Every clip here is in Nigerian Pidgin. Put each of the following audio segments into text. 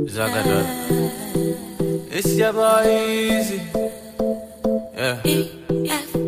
Zagadot. It's your boy Easy. Yeah.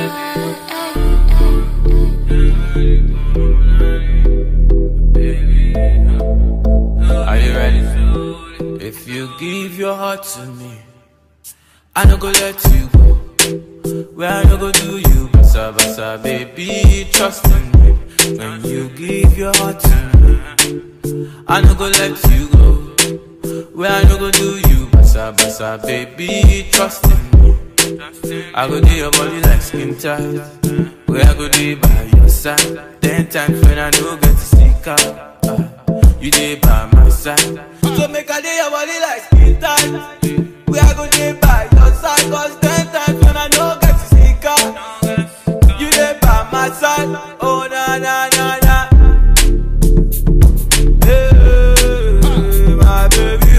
Are you ready? If you give your heart to me, I no go let you go. Where I no go do you, basa basa, baby, trust in me. When you give your heart to me, I no go let you go. Where I no go do you, basa basa, baby, trust in me. I go do your body like skin tight. Where I go do by your side. Ten times when I no get to sneak out. ah, you dey by my side. So make I do your body like skin tight. Where I go do by your side. Cause ten times when I no get to sneak out. You dey by my side. Oh na na na na. Hey, my baby.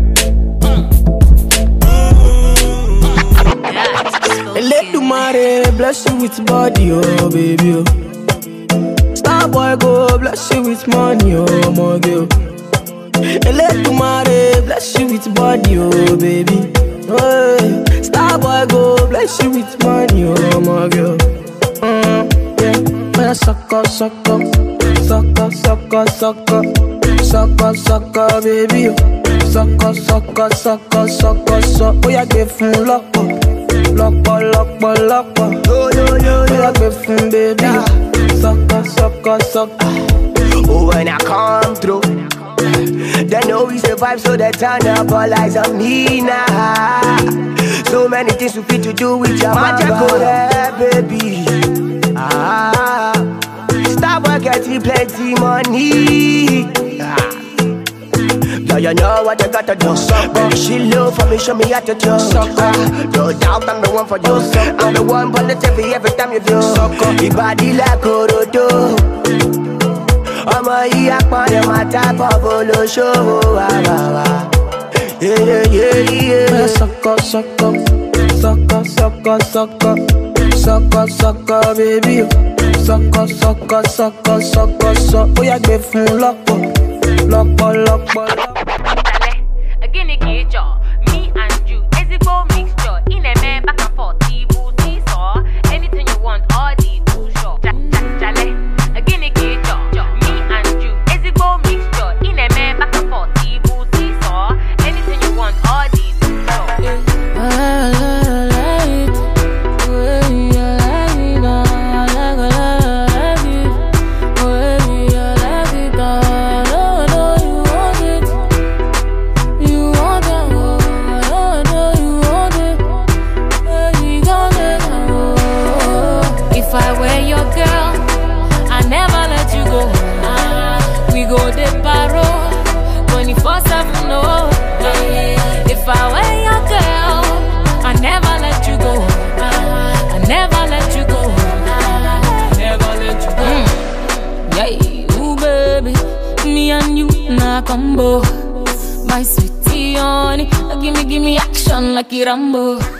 Eledumare bless you with body, oh baby. Oh. Star boy go bless you with money, oh my girl. Eledumare bless you with body, oh baby. Oh, yeah. Star boy go bless you with money, oh my girl. Mm, yeah, when I suck up, suck up, suck up, suck up, suck up, suck up, suck up, baby. oh. Suck up, suck up, suck up, suck up, suck. Oh yeah, give fun lọ́pọ̀, lọ́pọ̀, lọ́pọ̀, lọ́pọ̀. Yo yo yo yo, yeah, give fun baby. Suck up, suck up, suck up. Oh, when I come through, they know we survive, so they turn up all eyes on me now. So many things we fit to do with your magic, oh, yeah, baby. Ah, stop getting plenty money. Ah. Yeah, you know what you gotta do. Baby, she low for me, show me how to do. Ah, No doubt I'm the one for you. I'm the one for the TV every time you do. Your body like Orodo. ọmọ yìí apọ̀lẹ̀ máa tábọ̀ bolóṣòwò wà wà wà. When I suck up, suck up, suck up, suck up, suck up, suck up, suck up, baby. oh. Suck up, suck up, suck up, suck up, suck. Oh yeah, give fun lọ́pọ̀, lọ́pọ̀, lọ́pọ̀, lọ́pọ̀. Ìsàlẹ̀, gịnị ka ị chọ? Me and you, ezigbo mixture. Ị na-eme back and forth, ibu seesaw. Anything you want, all the too sure. Ja- ja- jale, gịnị ka ị chọ? Me and you, ezigbo mixture. Ị na-eme back and forth, ibu seesaw. Anything you want, all the too sure. If I were your girl, I never let you go. We go de paro, 24 7, no. If I were your girl, I never let you go. I never let you go. Never let you go. Yeah, ooh, baby. Me and you, na combo. My sweetie, honey. Give me, give me action like a Rambo.